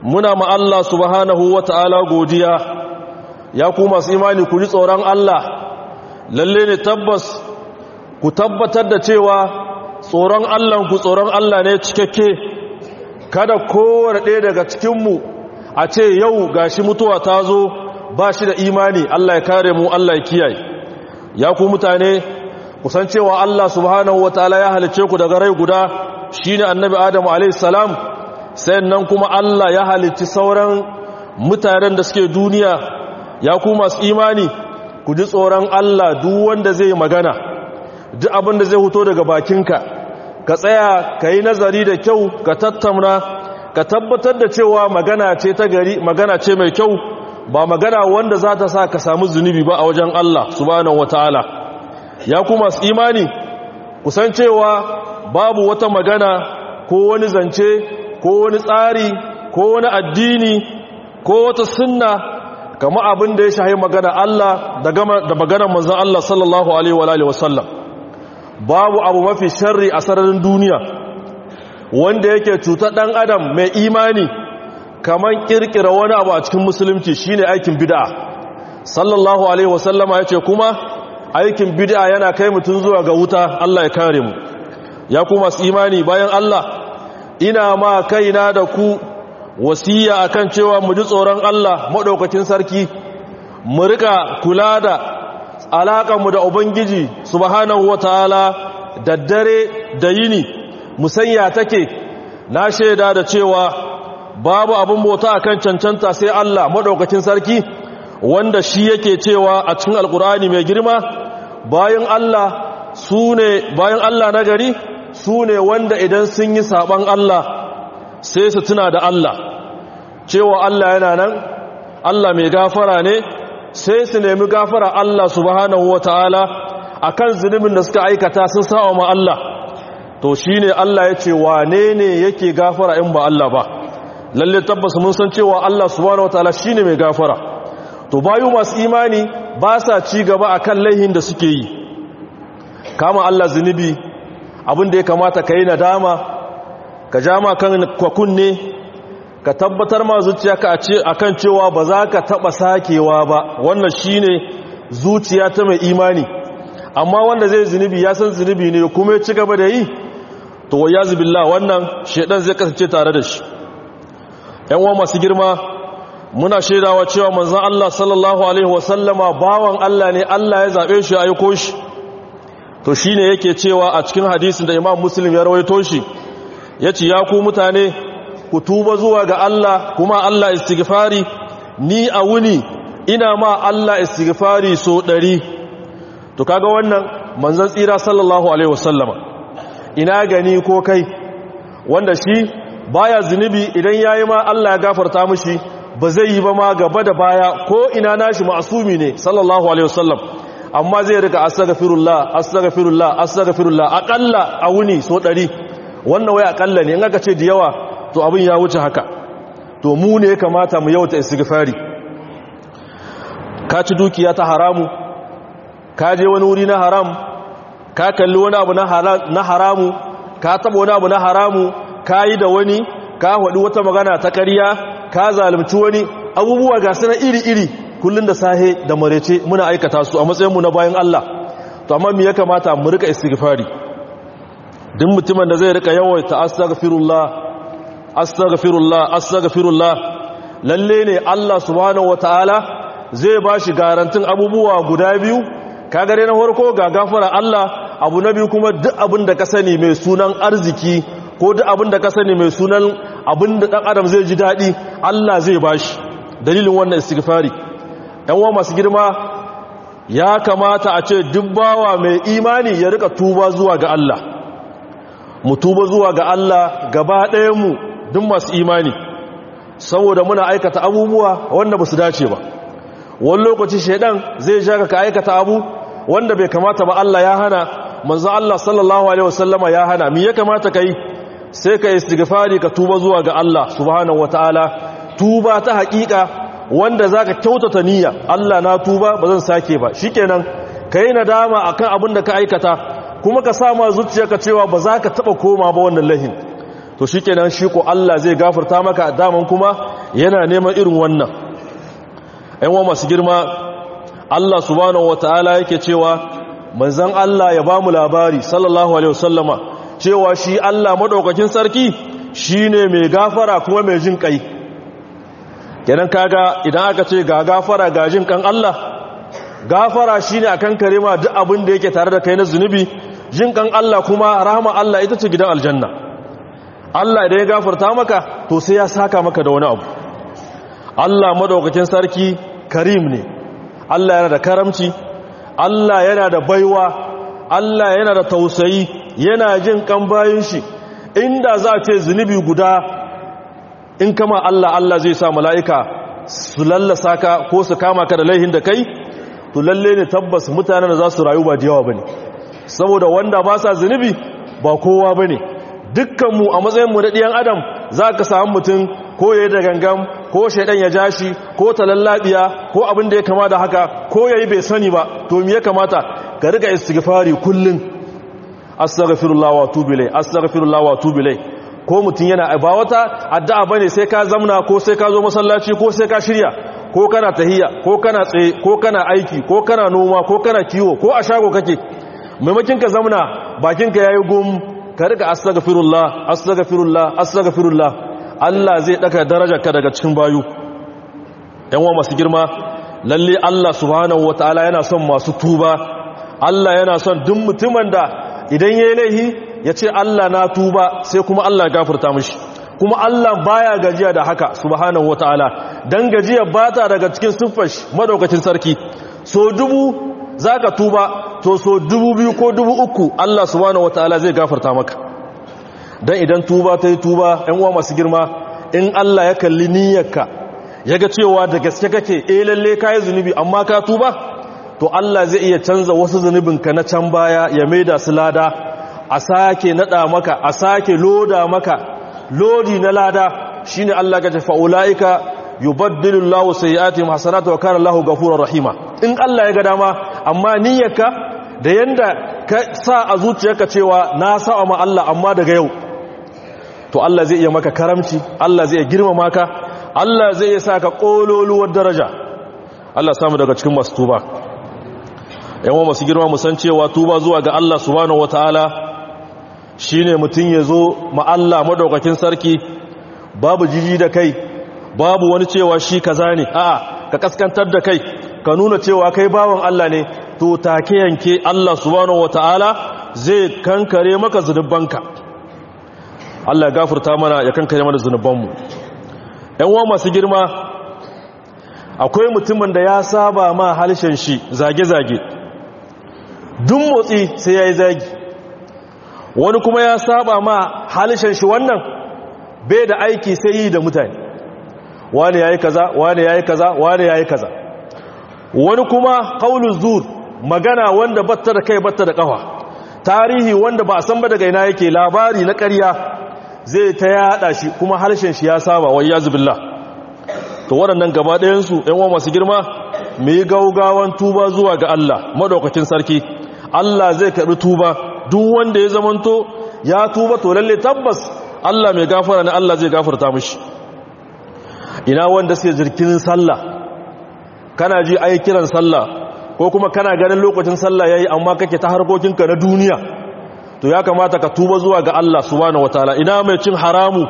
muna ma Allah subhanahu wa ta'ala godiya ya ku masu imani ku ji tsoron Allah lalle ne tabbas ku tabbatar da cewa tsoron Allah ku tsoron Allah ne cikakke kada kowane ɗaya daga cikinmu a ce yau gashi mutuwa ta zo ba shi da imani Allah ya kare mu Allah ya kiyaye ya ku mutane kusan cewa Allah subhanahu wa ta'ala ya halice ku daga rai guda shine annabi Adamu alaihi salam nan kuma Allah ya halicci sauran mutanen da suke duniya ya ku masu imani ku ji tsoron Allah duk wanda zai magana duk abin da zai huto daga bakinka ka tsaya ka yi nazari da kyau ka tattauna ka tabbatar da cewa magana ce ta gari magana ce mai kyau ba magana wanda za ta sa ka samu zunubi ba a wajen Allah subhanahu wataala ya ku masu imani kusan cewa babu wata magana ko wani zance ko wani tsari ko wani addini ko wata sunna kama abin da ya shahi magana Allah da maganar manzan Allah sallallahu alaihi wa alihi wasallam babu abu mafi sharri a sararin duniya wanda yake cutar dan adam mai imani kaman kirkira wani abu a cikin musulunci shine aikin bid'a sallallahu alaihi wasallama yace kuma aikin bid'a yana kai mutun zuwa ga wuta Allah ya kare mu ya kuma su imani bayan Allah ina ma kaina da ku wasiya akan cewa mu ji tsoron Allah madaukakin sarki mu rika kula da alaƙarmu da ubangiji subhanahu wataala da dare da yini musanya take na shaida da cewa babu abin bauta akan cancanta sai Allah madaukakin sarki wanda shi yake cewa a cikin alkur'ani mai girma bayan Allah sune bayan Allah na gari su ne wanda idan sun yi saɓan Allah sai su tuna da Allah cewa Allah yana nan Allah mai gafara ne sai su nemi gafara Allah subhanahu wa ta'ala a kan zunubin da suka aikata sun sa'a ma Allah to shi ne Allah ya ce wane ne yake gafara in ba Allah ba lalle tabbas mun san cewa Allah subhanahu wa ta'ala shi ne mai gafara to bayu masu imani ba sa ci gaba a kan laihin da suke yi kama Allah zunubi abin da ya kamata ka yi nadama ka ja ma kan kwakunne ka tabbatar ma zuciya ka a kan cewa ba za ka taɓa sakewa ba wannan shi ne zuciya ta mai imani amma wanda zai zunubi ya san zunubi ne kuma ya ci gaba da yi to ya zubilla wannan shaidan zai kasance tare da shi yan masu girma muna shaidawa cewa manzan Allah sallallahu alaihi wasallama bawan Allah ne Allah ya zaɓe shi aiko shi to shi ne yake cewa a cikin hadisin da imam muslim ya rawaito shi ya ce ya ku mutane ku tuba zuwa ga Allah kuma Allah istighfari ni a wuni ina ma Allah istighfari so ɗari to kaga wannan manzan tsira sallallahu alaihi wasallama ina gani ko kai wanda shi baya zunubi idan yayi ma Allah ya gafarta mishi ba zai yi ba ma gaba da baya ko ina nashi ma'asumi ne sallallahu alaihi wasallam amma zai rika astaghfirullah astaghfirullah astaghfirullah akalla a wuni so 100 wannan wai akalla ne in aka ce da yawa to abin ya wuce haka to mu ne kamata mu yauta istighfari ka ci dukiya ta haramu ka je wani wuri na haram ka kalli wani abu na haramu ka taba wani abu na haramu ka yi da wani ka haɗu wata magana ta ƙarya ka zalunci wani abubuwa ga su na iri-iri kullun da sahe da marece muna aikata su a matsayinmu na bayan Allah to amma me ya kamata mu rika istighfari duk mutumin da zai rika yawaita astaghfirullah astaghfirullah astaghfirullah lalle ne Allah subhanahu wataala zai bashi garantin abubuwa guda biyu kaga dai na farko ga gafara Allah abu na biyu kuma duk abin da ka sani mai sunan arziki ko duk abin da ka sani mai sunan abin da dan adam zai ji dadi Allah zai bashi dalilin wannan istighfari wa masu girma ya kamata a ce dubbawa mai imani ya rika tuba zuwa ga Allah mu tuba zuwa ga Allah gaba ɗayanmu duk masu imani saboda muna aikata abubuwa wanda ba su dace ba wani lokaci shaidan zai shaka ka aikata abu wanda bai kamata ba Allah ya hana manzo Allah sallallahu alaihi wasallama ya hana me ya kamata kai sai ka istighfari ka tuba zuwa ga Allah subhanahu wataala tuba ta haƙiƙa wanda za ka kyautata niyya Allah na tuba ba zan sake ba shi kenan ka yi nadama a kan abin da ka aikata kuma ka sama zuciyarka cewa ba za ka taɓa koma ba wannan lahin to shikenan shi ko Allah zai gafarta maka daman kuma yana neman irin wannan ɗan wa masu girma Allah subhanahu wataala yake cewa manzon Allah ya bamu labari sallallahu alaihi wasallama cewa shi Allah madaukakin sarki shine mai gafara kuma mai jin kai kenan kaga idan aka ce ga gafara ga jin kan Allah gafara shine akan kare ma duk abin da yake tare da kai na zunubi jin kan Allah kuma rahama Allah ita ce gidan aljanna Allah idan ya gafarta maka to sai ya saka maka da wani abu Allah madaukakin sarki karim ne Allah yana da karamci Allah yana da baiwa Allah yana da tausayi yana jin kan bayin shi inda za a ce zunubi guda in kama Allah Allah zai sa mala'ika su lallasa ka ko su kama ka da laihin da kai to lalle ne tabbas mutanen da za su rayu ba da yawa ba ne saboda wanda ba sa zunubi ba kowa ba ne dukkanmu a matsayinmu da ɗiyan adam za ka samu mutum ko ya yi da gangam ko shaidan ya ja shi ko talallabiya ko abin da ya kama da haka ko ya yi bai sani ba to me ya kamata ka riga istighfari kullum astaghfirullah wa tubu ilai astaghfirullah wa tubu ilai ko mutum yana ba wata addu'a bane sai ka zamna ko sai ka zo masallaci ko sai ka shirya ko kana tahiyya ko kana tsaye ko kana aiki ko kana noma ko kana kiwo ko a shago kake maimakin ka zamna bakinka yayi gum ka riga astaghfirullah astaghfirullah astaghfirullah Allah zai daka darajarka daga cikin bayu yan wa masu girma lalle Allah subhanahu wataala yana son masu tuba Allah yana son duk mutumin da idan yayi laihi ya ce Allah na tuba sai kuma Allah gafarta mishi kuma Allah baya gajiya da haka subhanahu wataala dan gajiya bata daga cikin siffar madaukakin sarki so dubu zaka tuba to so dubu biyu ko dubu uku Allah subhanahu wataala zai gafarta maka dan idan tuba ta yi tuba ɗan uwa masu girma in Allah ya kalli niyyarka ya ga cewa da gaske kake eh lalle kai zunubi amma ka tuba to Allah zai iya canza wasu zunubinka na can baya ya maida su lada a sake nada maka a sake loda maka lodi na lada shine Allah ga tafa ulaika yubaddilu Allahu sayyi'atihim hasanatu wa kana Allahu ghafurur rahima in Allah ya ga dama amma niyyarka da yanda ka sa a zuciyarka cewa na sa'a ma Allah amma daga yau to Allah zai iya maka karamci Allah zai iya girmama ka Allah zai iya saka kololuwar daraja Allah samu daga cikin masu tuba yawan masu girma musan cewa tuba zuwa ga Allah subhanahu wataala shine mutum ya zo ma Allah madaukakin sarki babu jiji da kai babu wani cewa shi kaza ne a'a ka kaskantar da kai ka nuna cewa kai bawan Allah ne to take yanke Allah subhanahu wataala zai kankare maka zunubanka Allah ya gafarta mana ya kankare mana zunubanmu ɗan uwa masu girma akwai mutumin da ya saba ma halshen shi zage-zage duk motsi sai ya yi zagi wani kuma ya saba ma halishan shi wannan bai da aiki sai yi da mutane wani ya yi kaza wani ya yi kaza wani ya yi kaza wani kuma kaulun zur magana wanda batta da kai batta da kafa tarihi wanda ba a san ba daga ina yake labari na ƙarya zai ta yada shi kuma harshen shi ya saba wai ya zubillah to waɗannan gaba ɗayansu ‘yan wa masu girma mai gaugawan tuba zuwa ga Allah madaukakin sarki Allah zai karɓi tuba duk wanda ya zamanto ya tuba to lalle tabbas Allah mai gafara ne Allah zai gafarta mishi ina wanda suke jirkin sallah kana ji ai kiran sallah ko kuma kana ganin lokacin sallah yayi amma kake ta harkokinka na duniya to ya kamata ka tuba zuwa ga Allah subhanahu wataala ina mai cin haramu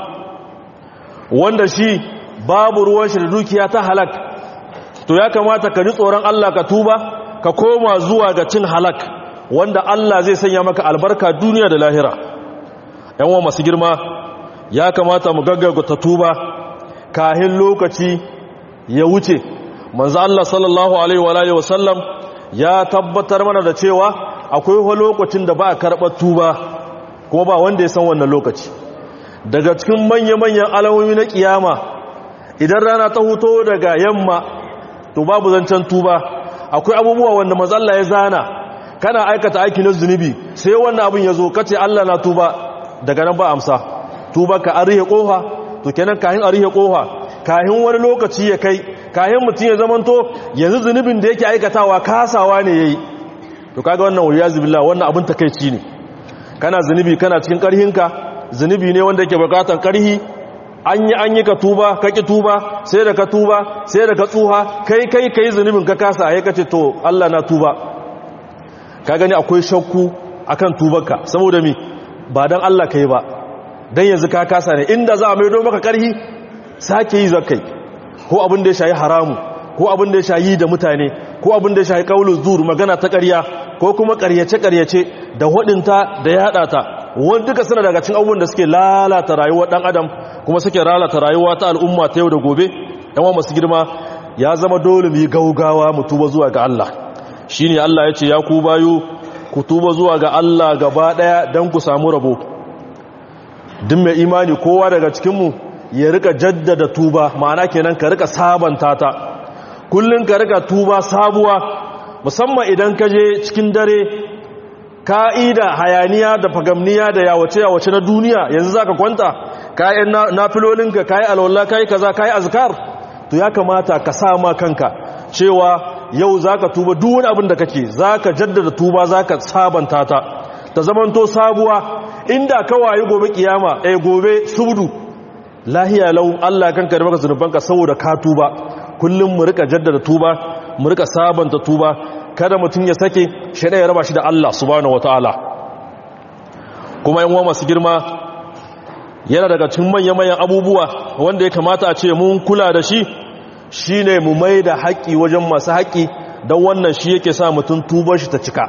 wanda shi babu ruwan shi da dukiya ta halak to ya kamata ka ji tsoron Allah ka tuba ka koma zuwa ga cin halak wanda Allah zai sanya maka albarka duniya da lahira yan masu girma ya kamata mu gaggaga ta tuba kahin lokaci ya wuce manzo Allah sallallahu alaihi wa alihi wasallam ya tabbatar mana da cewa akwai wani lokacin da ba a karɓar tuba kuma ba wanda ya san wannan lokaci daga cikin manya-manyan alamomi na kiyama idan rana ta huto daga yamma to babu zancen tuba akwai abubuwa wanda mazalla ya zana kana aikata aiki na zunubi sai wannan abin ya zo kace Allah na tuba daga nan ba amsa tuba ka arihe kofa to kenan kahin arihe kofa kahin wani lokaci ya kai kahin mutum ya zamanto yanzu zunubin da yake aikatawa kasawa ne yayi to kaga wannan wayazu billah wannan abin takeici ne kana zunubi kana cikin karhinka zunubi ne wanda yake bukatan karhi an yi an yi ka tuba ka ki tuba sai da ka tuba sai da ka tsuha kai kai kai zunubin ka kasa a kace to Allah na tuba ka gani akwai shakku akan tubarka saboda mi ba dan Allah kai ba dan yanzu ka kasa ne inda za a maido maka karhi sake yi zakai ko abin da ya shayi haramu ko abin da ya shayi da mutane ko abin da ya shayi kaulu zuru magana ta ƙarya ko kuma ƙaryace-ƙaryace da waɗinta da yaɗa ta wani duka suna daga cin abubuwan da suke lalata rayuwar ɗan adam kuma suke lalata rayuwa ta al'umma ta yau da gobe yawan masu girma ya zama dole mu yi gaugawa mu tuba zuwa ga Allah shi ne Allah ya ce ya ku bayu ku tuba zuwa ga Allah gaba ɗaya don ku samu rabo duk mai imani kowa daga cikinmu ya rika jaddada tuba ma'ana kenan ka rika sabanta ta kullum ka rika tuba sabuwa musamman idan ka je cikin dare ka'ida hayaniya da fagamniya da yawace-yawace na duniya yanzu za ka kwanta kayan nafilolinka kayi alwallah kayi kaza kayi azkar to ya kamata ka sama kanka cewa yau za ka tuba duwani abin da kake za ka jaddada tuba za ka sabanta ta ta zamanto sabuwa inda kawaye gobe kiyama eh gobe subdu lahiya lau Allah kanka da maka zunubanka saboda ka tuba kullum mu rika jaddada tuba mu rika sabanta tuba kada mutum ya sake shaida ya raba shi da Allah subhanahu wataala kuma yan uwa masu girma yana daga cikin manyan manyan abubuwa wanda ya kamata a ce mun kula da shi shine mu mai da haƙi wajen masu haƙi don wannan shi yake sa mutum tubar shi ta cika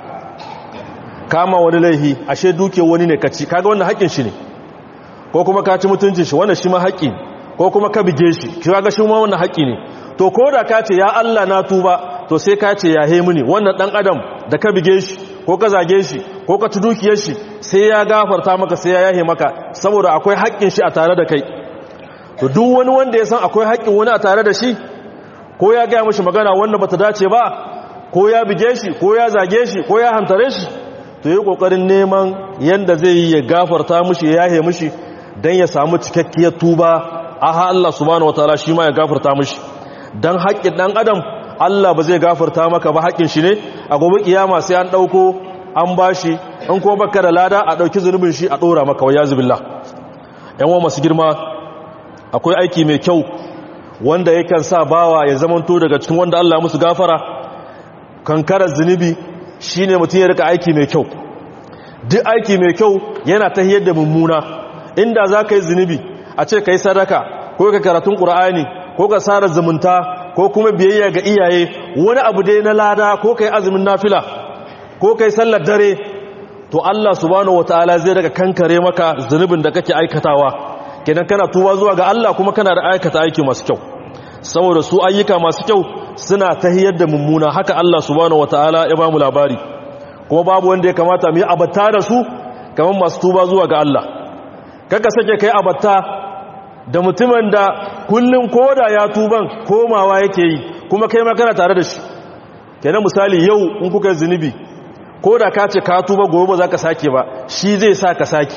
kama wani laihi ashe duke wani ne kaci kaga wannan haƙin shi ne ko kuma ka ci mutuncin shi wannan shi ma haƙi ko kuma ka bige shi kaga shi ma wannan haƙi ne to ko da ka ce ya Allah na tuba to sai ka ce ya he mini wannan dan adam da ka bige shi ko ka zage shi ko ka ci dukiyar shi sai ya gafarta maka sai ya yahe maka saboda akwai haƙƙin shi a tare da kai to duk wani wanda ya san akwai haƙƙin wani a tare da shi ko ya gaya mishi magana wanda bata dace ba ko ya bige shi ko ya zage shi ko ya hantare shi to yi kokarin neman yanda zai yi ya gafarta mishi ya yahe mishi dan ya samu cikakkiyar tuba aha Allah subhanahu wataala shi ma ya gafarta mishi dan haƙƙin dan adam Allah ba zai gafarta maka ba haƙƙin shi ne a gobe kiyama sai an ɗauko an bashi in kuma baka da lada a ɗauki zunubin shi a ɗora maka wa yazubillah yan wa masu girma akwai aiki mai kyau wanda yakan sa bawa ya zamanto daga cikin wanda Allah musu gafara kankarar zunubi shine mutum ya rika aiki mai kyau duk aiki mai kyau yana ta da mummuna inda za ka yi zunubi a ce ka yi sadaka ko ka karatun ƙura'ani ko ka sara zumunta ko kuma biyayya ga iyaye wani abu dai na lada ko kai azumin nafila ko kai sallar dare to Allah subhanahu wataala zai daga kankare maka zunubin da kake aikatawa kenan kana tuba zuwa ga Allah kuma kana da aikata aiki masu kyau saboda su ayyuka masu kyau suna tahiyar da mummuna haka Allah subhanahu wataala ya ba mu labari kuma babu wanda ya kamata mu yi abatta da su kamar masu tuba zuwa ga Allah kaka sake kai abatta da mutumin da kullum koda ya tuban komawa yake yi kuma kai makana tare da shi kenan misali yau in kuka yi zunubi koda ka ce ka tuba gobe ba za ka sake ba shi zai sa ka sake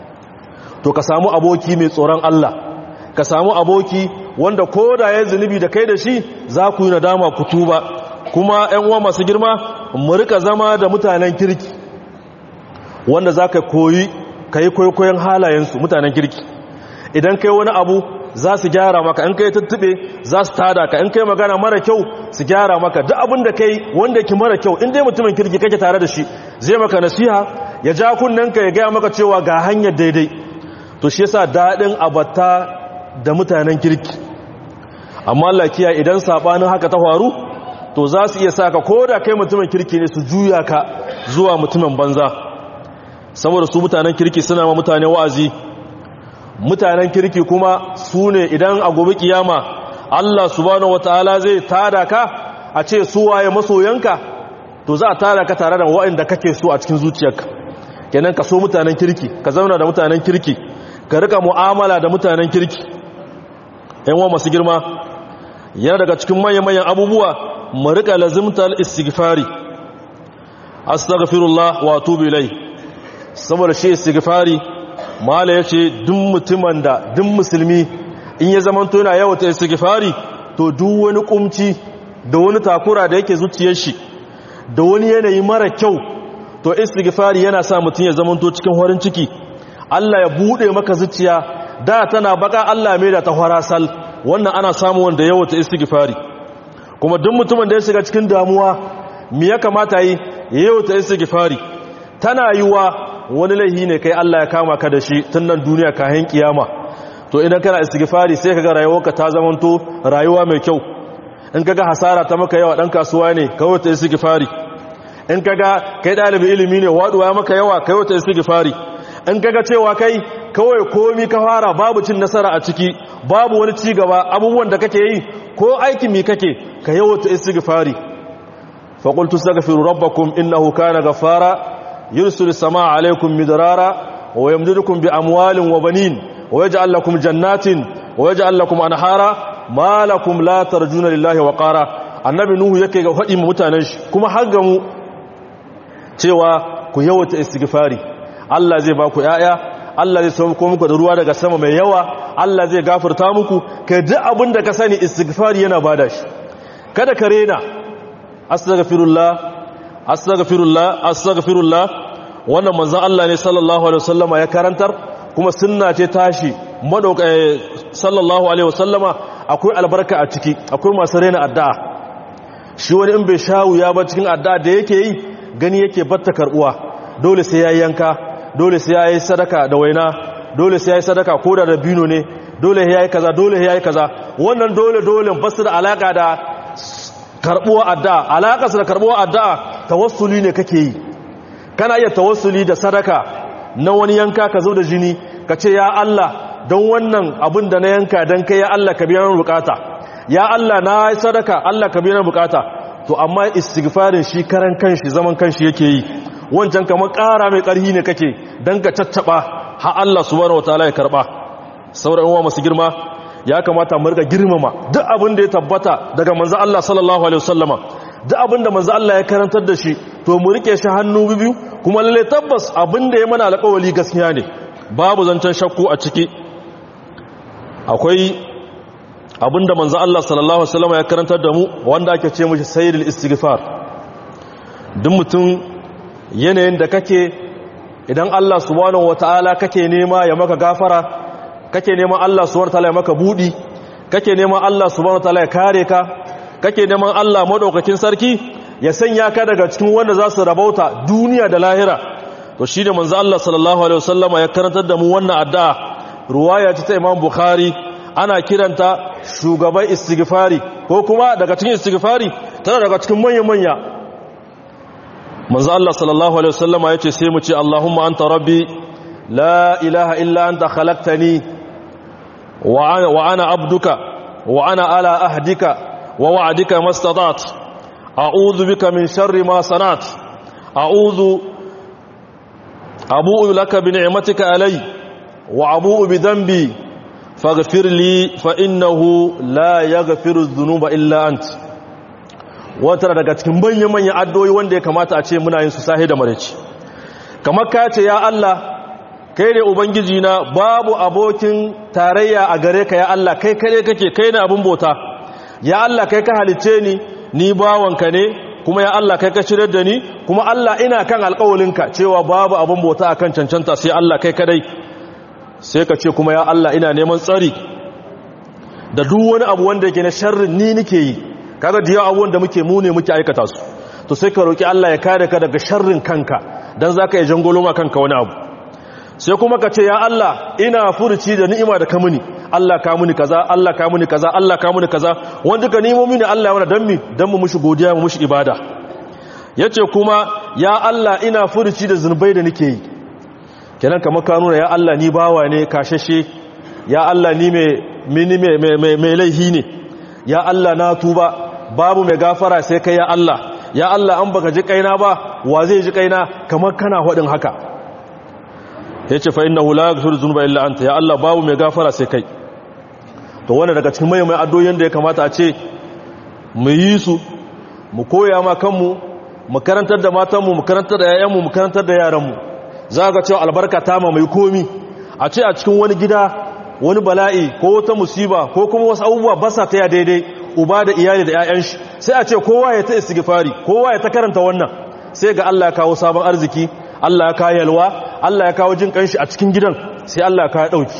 to ka samu aboki mai tsoron Allah ka samu aboki wanda koda ya zunubi da kai da shi za ku yi nadama ku tuba kuma ‘yan uwa masu girma mu rika zama da mutanen kirki wanda za ka koyi ka yi kwaikwayon halayensu mutanen kirki idan kai wani abu za su gyara maka in kai tuttube za su tada ka in kai magana mara kyau su gyara maka duk abin da kai wanda ki mara kyau in dai mutumin kirki kake tare da shi zai maka nasiha ya ja ka ya gaya maka cewa ga hanyar daidai to shi yasa daɗin abatta da mutanen kirki amma Allah kiya idan sabanin haka ta faru to za su iya saka ko da kai mutumin kirki ne su juya ka zuwa mutumin banza saboda su mutanen kirki suna ma mutane wa'azi mutanen kirki kuma su ne idan a gobe kiyama Allah subhanahu wataala zai tada ka a ce su waye masoyanka to za a tada ka tare da waɗanda kake so a cikin zuciyarka kenan ka so mutanen kirki ka zauna da mutanen kirki ka rika mu'amala da mutanen kirki yan wa masu girma yana daga cikin manyan abubuwa mu rika lazimtar istighfari astaghfirullah wa atubu ilai saboda shi istighfari mala yace duk mutumin da duk musulmi in ya zamanto yana yawata istighfari to duk wani kumci da wani takura da yake zuciyar shi da wani yanayi mara kyau to istighfari yana sa mutum ya zamanto cikin horin ciki Allah ya bude maka zuciya da tana baka Allah mai da ta farasal wannan ana samu wanda yawa ta istighfari kuma duk mutumin da ya shiga cikin damuwa me ya kamata yi yawa ta istighfari tana yiwa wani laihi ne kai Allah ya kama ka da shi tun nan duniya kayan kiyama to idan kana istighfari sai kaga rayuwarka ta zamanto rayuwa mai kyau in kaga hasara ta maka yawa dan kasuwa ne kawai ta istighfari in kaga kai dalibin ilimi ne waduwa maka yawa kai ta istighfari in kaga cewa kai kawai komi ka fara babu cin nasara a ciki babu wani ci gaba abubuwan da kake yi ko aikin mi kake ka yawata istighfari fa qultu astaghfiru rabbakum innahu kana ghaffara yursilu samaa alaykum midrara wa yamdidukum bi amwalin wa banin wa yaj'al lakum jannatin wa yaj'al lakum anhara ma lakum la tarjuna lillahi wa qara annabi nuhu yake ga fadi mutanen shi kuma har ga mu cewa ku yawata istighfari Allah zai ba ku ‘ya'ya, Allah zai sauko muku da ruwa daga sama mai yawa, Allah zai gafarta muku, ka duk abin da ka sani istighfari yana bada shi. Kada ka rena, astagfirullah, astagfirullah, astagfirullah, wannan manzan Allah ne sallallahu Alaihi wasallama ya karantar, kuma sunna ce tashi, sallallahu Alaihi wasallama akwai albarka a ciki, akwai masu rena addu'a. Shi wani in bai sha wuya ba cikin addu'a da yake yi, gani yake batta karbuwa, dole sai ya yanka, dole sai ya yi sadaka da waina dole sai ya yi sadaka ko da dabino ne dole ya yi kaza dole ya yi kaza wannan dole dole basu da alaka da karbuwa addu'a alaka su da karbuwa addu'a tawassuli ne kake yi kana iya tawassuli da sadaka na wani yanka ka zo da jini ka ce ya Allah don wannan abin da na yanka don kai ya Allah ka biya min bukata ya Allah na yi sadaka Allah ka biya min bukata to amma istighfarin shi karan kanshi zaman kanshi yake yi wancan kamar ƙara mai ƙarhi ne kake don ka caccaba ha Allah subhanahu wataala ya karɓa sauran uwa masu girma ya kamata mu riga girmama duk abin da ya tabbata daga manzo Allah sallallahu alaihi wasallama duk abin da manzo Allah ya karantar da shi to mu rike shi hannu biyu kuma lalle tabbas abin da ya mana alƙawari gaskiya ne babu zancen shakku a ciki akwai abin da manzo Allah sallallahu alaihi wasallama ya karantar da mu wanda ake ce mishi sayyidul istighfar duk mutum yanayin da kake idan Allah subhanahu wataala kake nema ya maka gafara kake neman Allah subhanahu wataala ya maka budi kake neman Allah subhanahu wataala ya kare ka kake neman Allah madaukakin sarki ya sanya ka daga cikin wanda za su rabauta duniya da lahira to shine manzo Allah sallallahu alaihi wasallama ya karantar da mu wannan addu'a ruwaya ta Imam Bukhari ana kiranta shugaban istighfari ko kuma daga cikin istighfari tana daga cikin manya-manya manzo Allah sallallahu alaihi wasallama yace sai mu ce Allahumma anta rabbi la ilaha illa anta khalaqtani wa ana wa ana abduka wa ana ala ahdika wa wa'dika mastata'at a'udhu bika min sharri ma sanat a'udhu abu'u laka bi ni'matika alai wa abu'u bi dhanbi faghfir li fa innahu la yaghfiru dhunuba illa anta wata daga cikin manya-manyan addoyi wanda ya kamata a ce muna yin su sahi da maraici kamar ka ce ya Allah kai ne ubangiji na babu abokin tarayya a gare ka ya Allah kai kare kake kai ne abin bauta ya Allah kai ka halice ni ni bawanka ne kuma ya Allah kai ka shirar da ni kuma Allah ina kan alƙawalinka cewa babu abin bauta akan cancanta sai Allah kai kadai sai ka ce kuma ya Allah ina neman tsari da duk wani abu wanda yake na sharrin ni nake yi kaga da yawa abubuwan da muke mune muke aikata su to sai ka roki Allah ya kare ka daga sharrin kanka dan zaka yi jangolo ma kanka wani abu sai kuma ka ce ya Allah ina furuci da ni'ima da ka muni Allah ka muni kaza Allah ka muni kaza Allah ka muni kaza wanda ka nemo mini Allah ya wani dan mi dan mu mushi godiya mu mushi ibada yace kuma ya Allah ina furuci da zunubai da nake yi kenan kamar ka nuna ya Allah ni bawa ne kashashe ya Allah ni mai mini mai mai laihi ne ya Allah na tuba babu mai gafara sai kai ya Allah ya Allah an baka ji kaina ba wa zai ji kaina kamar kana hadin haka yace fa innahu la yaghfiru dhunuba illa anta ya Allah babu mai gafara sai kai to wannan daga cikin mai mai addoyin da ya kamata a ce mu yi su mu koya ma kanmu mu karantar da matanmu mu karantar da yayanmu mu karantar da yaranmu za ga cewa albarka ta ma mai komi a ce a cikin wani gida wani bala'i ko wata musiba ko kuma wasu abubuwa ba sa ta ya daidai uba da iyali da 'ya'yan shi sai a ce kowa ya ta istighfari kowa ya ta karanta wannan sai ga Allah ya kawo sabon arziki Allah ya kawo yalwa Allah ya kawo jin kanshi a cikin gidan sai Allah ya kawo dauki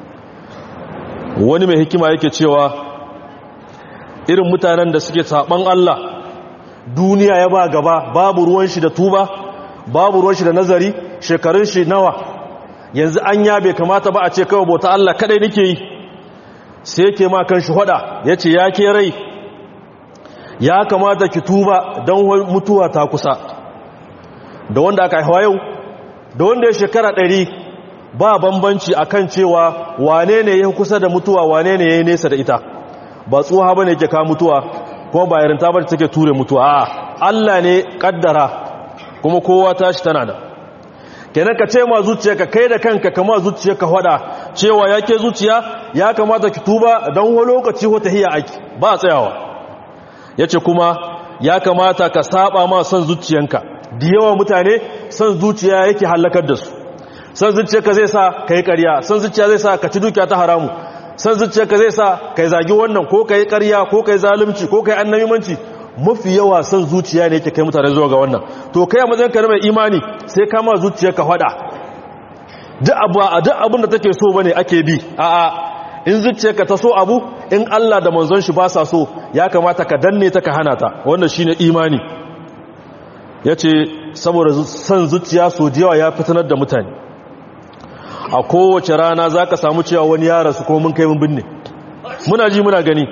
wani mai hikima yake cewa irin mutanen da suke saban Allah duniya ya ba gaba babu ruwan shi da tuba babu ruwan shi da nazari shekarun shi nawa yanzu an ya bai kamata ba a ce kawai bauta Allah kadai nake yi sai yake ma kan shi hada yace ya ke rai ya kamata ki tuba don mutuwa ta kusa da wanda aka haihuwa yau da wanda ya shekara ɗari ba bambanci akan cewa wane ne ya kusa da mutuwa wane ne ya yi nesa da ita ba tsoha ba ne ke ka mutuwa kuma ba yarinta ba take ture mutuwa a Allah ne kaddara kuma kowa tashi tana da kenan ka ce ma zuciya ka kai da kanka kama zuciya ka hada cewa ya ke zuciya ya kamata ki tuba don wani lokaci wata hiya aiki ba tsayawa ya ce kuma ya kamata ka saba ma son zuciyanka da yawa mutane son zuciya yake hallakar da su son zuciyarka zai sa ka yi ƙarya son zuciya zai sa ka ci dukiya ta haramu son zuciyarka zai sa ka yi zagi wannan ko ka yi ƙarya ko ka yi zalunci ko ka yi annabimanci mafi yawa son zuciya ne yake kai mutane zuwa ga wannan to kai a matsayin ka na mai imani sai ka ma zuciyarka faɗa duk abin da take so bane ake bi a'a in zuciyarka ta so abu in Allah da manzon shi ba sa so ya kamata ka danne ta ka hana ta wannan shine imani yace saboda san zuciya so da yawa ya fitanar da mutane a kowace rana zaka samu cewa wani ya rasu ko mun kai mun binne muna ji muna gani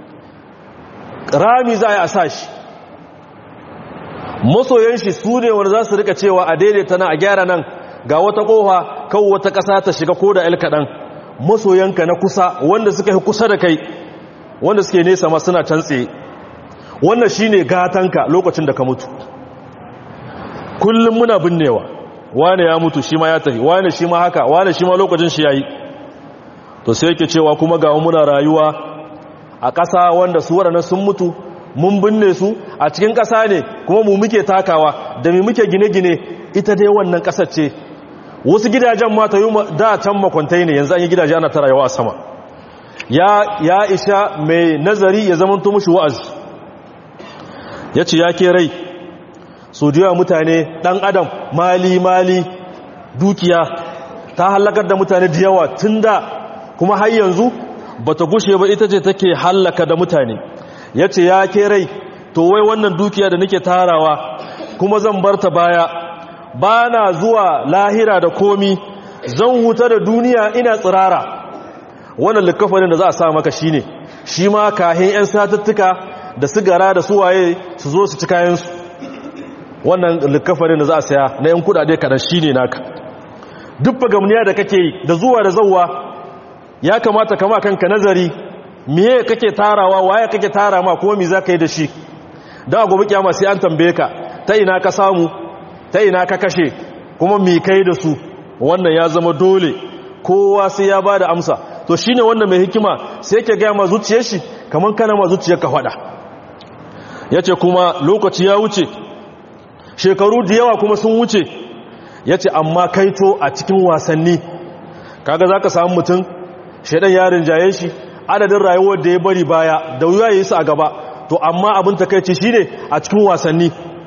rami za a yi a sashi masoyan shi su ne wanda za su rika cewa a daidaita nan a gyara nan ga wata kofa kawo wata ƙasa ta shiga ko da el kaɗan masoyanka na kusa wanda suka yi kusa da kai wanda suke nesa ma suna can tsaye wannan shine gatanka lokacin da ka mutu kullum muna binnewa wane ya mutu shi ma ya tafi wane shi ma haka wane shi ma lokacin shi yayi to sai yake cewa kuma ga muna rayuwa a ƙasa wanda su waɗannan sun mutu mun binne su a cikin ƙasa ne kuma mu muke takawa da mu muke gine-gine ita dai wannan ƙasar ce wasu gidajen mata yi da can makwantai ne yanzu an yi gidaje ana tara yawa sama ya, ya isha mai nazari ya zama mushi wa'azi ya ce ya ke rai so da mutane ɗan adam mali mali dukiya ta halakar da mutane da yawa tun da kuma har yanzu ba ta gushe ba ita ce take hallaka da mutane ya ce ya ke rai to wai wannan dukiya da nake tarawa kuma zan bar ta baya ba na zuwa lahira da komi zan huta da duniya ina tsirara wannan likafanin da za a sa maka shi ne shi ma kahin 'yan satattuka da sigara da suwaye su zo su ci kayansu wannan likafanin da za a saya na 'yan kudade kadan shi ne naka duk fagamniya da kake yi da zuwa da zauwa ya kamata kama kanka nazari miye kake tarawa waye kake tara ma kuma mi za ka yi da shi da gobe kyama sai an tambaye ka ta ina ka samu ta ina ka kashe kuma mi kai da su wannan ya zama dole kowa sai ya bada amsa to shine wannan mai hikima sai yake ga ma zuciyar shi kaman kana ma zuciyar ka fada yace kuma lokaci ya wuce shekaru da yawa kuma sun wuce yace amma kaito a cikin wasanni kaga zaka samu mutum shedan yarin jaye shi adadin rayuwar da ya bari baya da wuya yayi su a gaba to amma abin takeici shine a cikin wasanni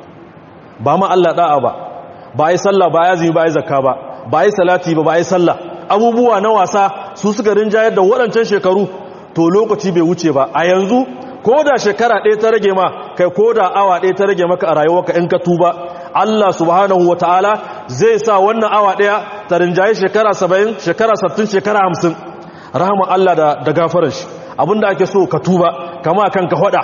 ba ma Allah da'a ba ba yi sallah ba ya zimi ba yi zakka ba ba yi salati ba ba yi sallah abubuwa na wasa su suka rinjayar da waɗancan shekaru to lokaci bai wuce ba a yanzu ko da shekara ɗaya ta rage ma kai ko da awa ɗaya ta rage maka a rayuwarka in ka tuba Allah subhanahu wa ta'ala zai sa wannan awa ɗaya ta rinjaye shekara saba'in shekara sattin shekara hamsin rahama Allah da, da gafarar shi abinda ake so ka tuba kama kanka faɗa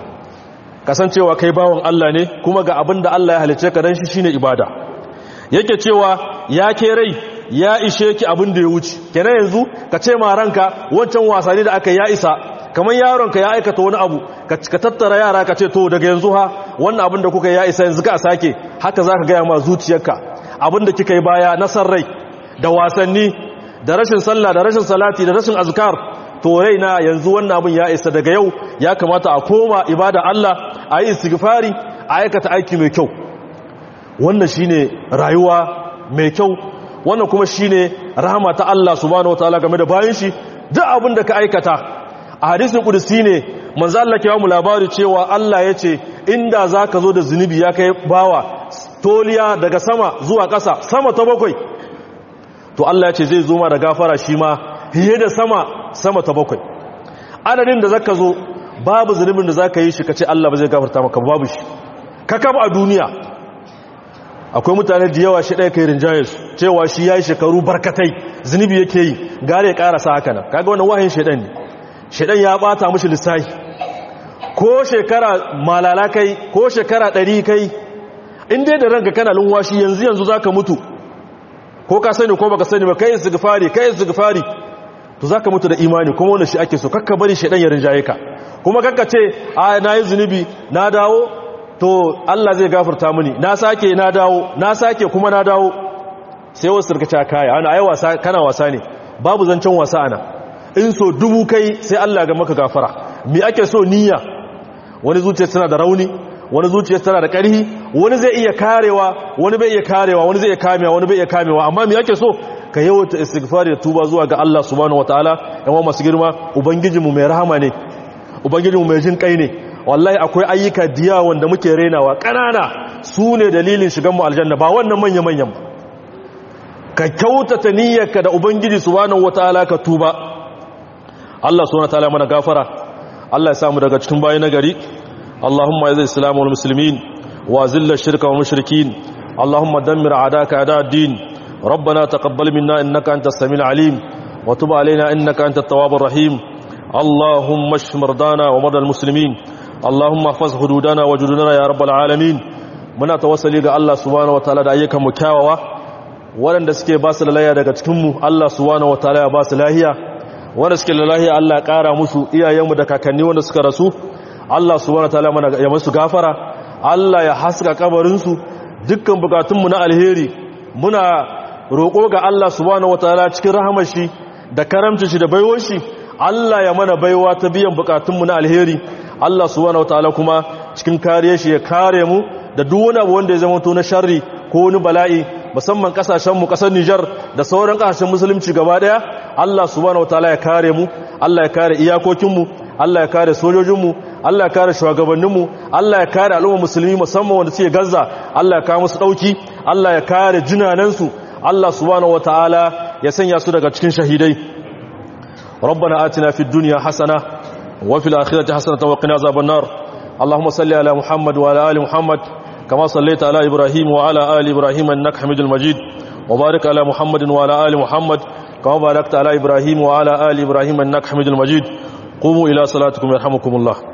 kasancewa kai bawan Allah ne kuma ga abin da Allah ya halice ka dan shi shine ibada yake cewa ya ke rai ya ishe ki abin da ya wuce kenan yanzu ka ce ma ranka wancan wasanni da aka ya isa kamar yaronka ya aikata wani abu ka tattara yara ka ce to daga yanzu ha wannan abin da kuka ya isa yanzu ka sake haka zaka gaya ma zuciyarka abin da kika yi baya na san rai da wasanni da rashin sallah da rashin salati da rashin azkar to raina yanzu wannan abin ya isa daga yau ya kamata a koma ibada Allah a yi istighfari a aikata aiki mai kyau wannan shine rayuwa mai kyau wannan kuma shine rahama ta Allah subhanahu wataala game da bayan shi duk abin da ka aikata a hadisin kudusi ne manzo Allah ke mu labari cewa Allah ya ce inda zaka zo da zunubi ya kai bawa toliya daga sama zuwa ƙasa sama ta bakwai to Allah ya ce zai zo ma da gafara shi ma hiye da sama sama ta bakwai adadin da zaka zo babu zunubin da zaka yi shi kace Allah ba zai gafarta maka babu shi kakab a duniya akwai mutane da yawa shi ɗaya kai rinjaye su cewa shi ya yi shekaru barkatai zunubi yake yi gare ya ƙarasa haka nan kaga wannan wahayin shaidan ne shaidan ya ɓata mushi lissahi ko shekara malala kai ko shekara ɗari kai in dai da ranka kana lunwashi yanzu yanzu za ka mutu ko ka sani ko baka sani ba kai istighfari kai istighfari to za ka mutu da imani kuma wannan shi ake so kakka bari shaidan ya rinjaye ka kuma kakka ce a na yi zunubi na dawo to Allah zai gafarta mini na sake na dawo na sake kuma na dawo sai wasu sarkaci kaya ana ai wasa kana wasa ne babu zancen wasa ana in so dubu kai sai Allah ga maka gafara me ake so niyya wani zuciya tana da rauni wani zuciya tana da ƙarhi wani zai iya karewa wani bai iya karewa wani zai iya kamewa wani bai iya kamewa amma me ake so ka yawaita istighfari da tuba zuwa ga Allah subhanahu wataala yan masu girma ubangijinmu mai rahama ne ubangijinmu mai jin kai ne wallahi akwai ayyuka diya wanda muke renawa ƙanana su ne dalilin shigan mu aljanna ba wannan manya-manyan ba ka kyautata niyyarka da ubangiji subhanahu wataala ka tuba Allah subhanahu wataala mana gafara Allah ya samu daga cikin bayi nagari Allahumma ya zai islamu wal muslimin wa zilla shirka wal mushrikin Allahumma dammir a'daka a'da ad-din ربنا تقبل منا إنك أنت السميع العليم وتب علينا إنك أنت التواب الرحيم اللهم اشف مرضانا ومرضى المسلمين اللهم احفظ حدودنا وجدودنا يا رب العالمين muna tawassali ga Allah subhanahu wataala da ayyukan mu kyawawa waɗanda suke ba su lahiya daga cikin mu Allah subhanahu wataala ya ba su lahiya wanda suke da lahiya Allah ya ƙara musu iyayenmu da kakanni wanda suka rasu Allah subhanahu wataala mana ya musu gafara Allah ya haska kabarin su dukkan bukatun mu na alheri muna roƙo ga Allah subhanahu wataala cikin rahamar shi da karamcin shi da baiwar shi Allah ya mana baiwa ta biyan bukatun mu na alheri Allah subhanahu wataala kuma cikin kariyar shi ya kare mu da duk wani abu wanda ya zama to na sharri ko wani bala'i musamman kasashen mu kasar Niger da sauran kasashen musulunci gaba daya Allah subhanahu wataala ya kare mu Allah ya kare iyakokin mu Allah ya kare sojojin mu Allah ya kare shugabannin mu Allah ya kare al'umma musulmi musamman wanda suke Gaza Allah ya kawo musu dauki Allah ya kare jinanan su Allah subhanahu wataala ya sanya su daga cikin shahidai ربنا آتنا في الدنيا حسنة وفي الآخرة حسنة وقنا عذاب النار اللهم صل على محمد وعلى آل محمد كما صليت على إبراهيم وعلى آل إبراهيم إنك حميد المجيد وبارك على محمد وعلى آل محمد كما باركت على إبراهيم وعلى آل إبراهيم إنك حميد المجيد قوموا إلى صلاتكم يرحمكم الله